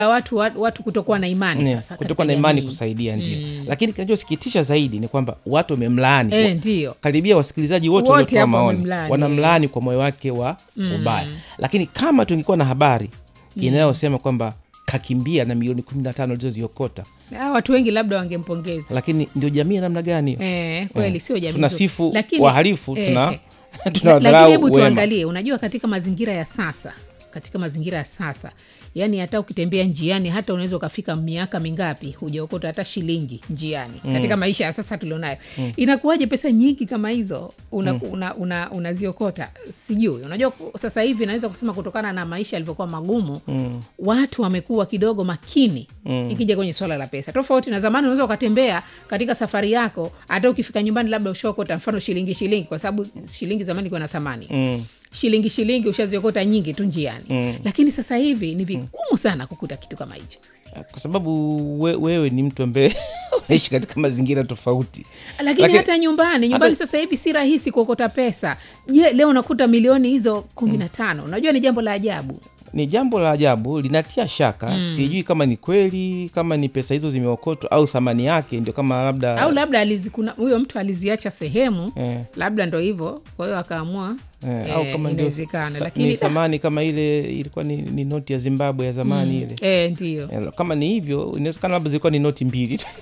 watu watu, watu kutokuwa na imani Ne, sasa kutokuwa na katika imani jamii. kusaidia ndio lakini kinachosikitisha zaidi ni kwamba watu wamemlaani Eh, ndio karibia wasikilizaji wote Wote waliotoa hapo maoni wamemlaani. wanamlaani kwa moyo wake wa ubaya lakini kama tungekuwa na habari inayosema kwamba kakimbia na milioni kumi na tano alizoziokota Ah, watu wengi labda wangempongeza lakini ndio jamii ya namna gani hiyo eh, kweli sio jamii tunasifu nzuri. Lakini- wahalifu eh, tuna eh. tunawadharau lakini hebu wema. tuangalie unajua katika mazingira ya sasa katika mazingira ya sasa yaani hata ukitembea njiani hata unaweza ukafika miaka mingapi hujaokota hata shilingi njiani mm. katika maisha ya sasa tulionayo mm. inakuwaje pesa nyingi kama hizo unaziokota una, una, unaziokota? sijui unajua ku- sasa hivi naweza kusema kutokana na maisha yalivyokuwa magumu mm. watu wamekuwa kidogo makini mm. ikija kwenye swala la pesa tofauti na zamani unaweza ukatembea katika safari yako hata ukifika nyumbani labda ushaokota mfano shilingi shilingi kwa sababu shilingi zamani ikuwa na thamani Mm. shilingi shilingi ushaziokota nyingi tu njiani mm. lakini sasa hivi ni vigumu sana kukuta kitu kama hicho kwa sababu we, wewe ni mtu ambaye unaishi katika mazingira tofauti lakini, Lakini- hata nyumbani nyumbani hata- sasa hivi si rahisi kuokota pesa je leo unakuta milioni hizo kumi na tano unajua ni jambo la ajabu ni jambo la ajabu linatia shaka sijui kama ni kweli kama ni pesa hizo zimeokotwa au thamani yake ndio kama labda au labda alizi, kuna huyo mtu aliziacha sehemu Eh. labda ndo hivyo kwa hiyo akaamua eh, eh, au kama ndio inawezekana tha- lakini ni da, thamani kama ile ilikuwa ni, ni noti ya zimbabwe ya zamani ile eh, ndio Eh, kama ni hivyo inawezekana labda zilikuwa ni noti mbili tu.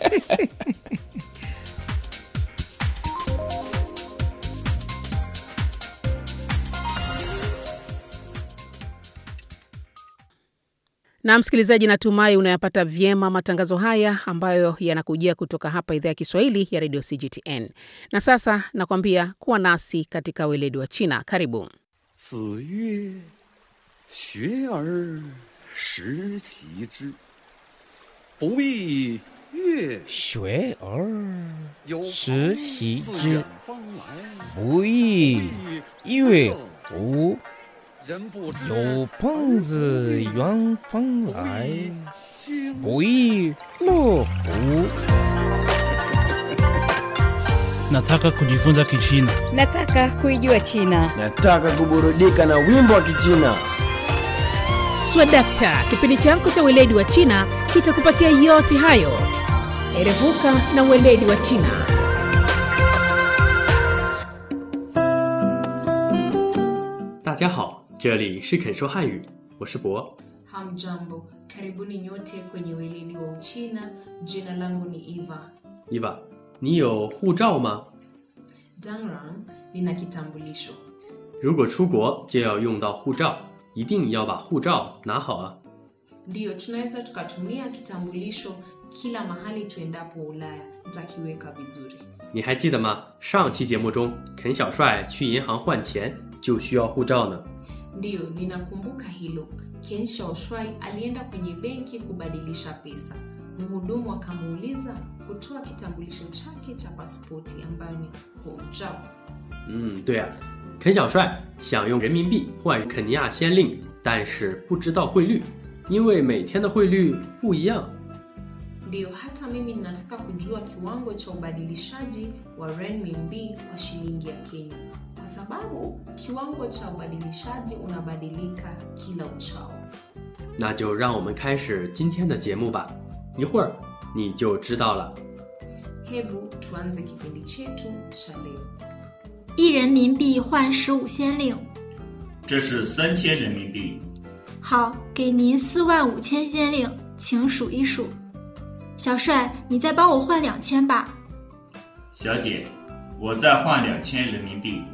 na msikilizaji natumai unayapata vyema matangazo haya ambayo yanakujia kutoka hapa idhaa ya kiswahili ya redio cgtn na sasa nakwambia kuwa nasi katika weledi wa china karibu 子曰：“学而时齐之，不亦乐学而有朋时习自之远方来， 不亦乐乎人不知有朋自远方来经不亦乐乎 Nataka kujifunza Kichina. Nataka kuijua China. Nataka kuburudika na wimbo wa Kichina. swadakta kipindi chako cha weledi wa china kitakupatia yote hayo erevuka na weledi wa china 大家好，这里是肯说汉语，我是博。 Hamjambo, karibuni nyote kwenye weledi wa Uchina. Jina langu ni Eva 伊娃，你有护照吗？ Dangrang, nina kitambulisho. 如果出国就要用到护照，一定要把护照拿好啊！ Ndiyo, tunaweza tukatumia kitambulisho kila mahali tuendapo Ulaya. Nitakiweka vizuri. 你还记得吗？上期节目中，肯小帅去银行换钱就需要护照呢。 Ndiyo, ninakumbuka hilo. Ken Shaoshwai alienda kwenye benki kubadilisha pesa. Mhudumu akamuuliza kutoa kitambulisho chake cha pasipoti ambayo ni hojao. 嗯，对啊，肯小帅想用人民币换肯尼亚先令，但是不知道汇率，因为每天的汇率不一样。 Ndiyo, hata mimi ninataka kujua kiwango cha ubadilishaji wa renminbi kwa shilingi ya Kenya, kwa sababu kiwango cha ubadilishaji unabadilika kila uchao. 那就让我们开始今天的节目吧，一会儿你就知道了。 Hebu tuanze kipindi chetu cha leo. 一人民币换十五先令。 这是三千人民币。 好，给您四万五千先令，请数一数。小帅，你再帮我换两千吧。 小姐，我再换两千人民币。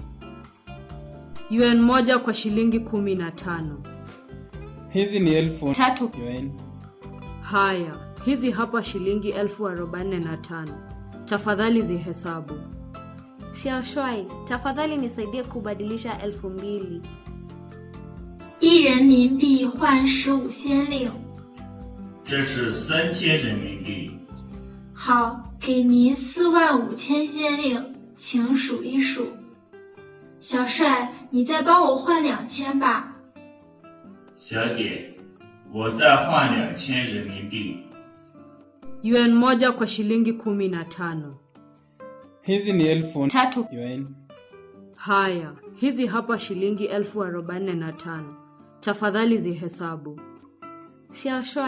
yuan moja kwa shilingi kumi na tano. Hizi ni elfu Tatu. yuan. Haya, hizi hapa shilingi elfu arobaini na tano. Tafadhali zihesabu. 小帅，tafadhali nisaidie kubadilisha elfu mbili. 一人民币换十五先令。 这是三千人民币。 好，给您四万五千先令，请数一数。小帅，你再帮我换两千吧。 小姐，我再换两千人民币。 yuan moja kwa shilingi kumi na tano. Hizi ni elfu Tatu. yuan. Haya, hizi hapa shilingi elfu arobaini na tano. Tafadhali zihesabu. 小帅，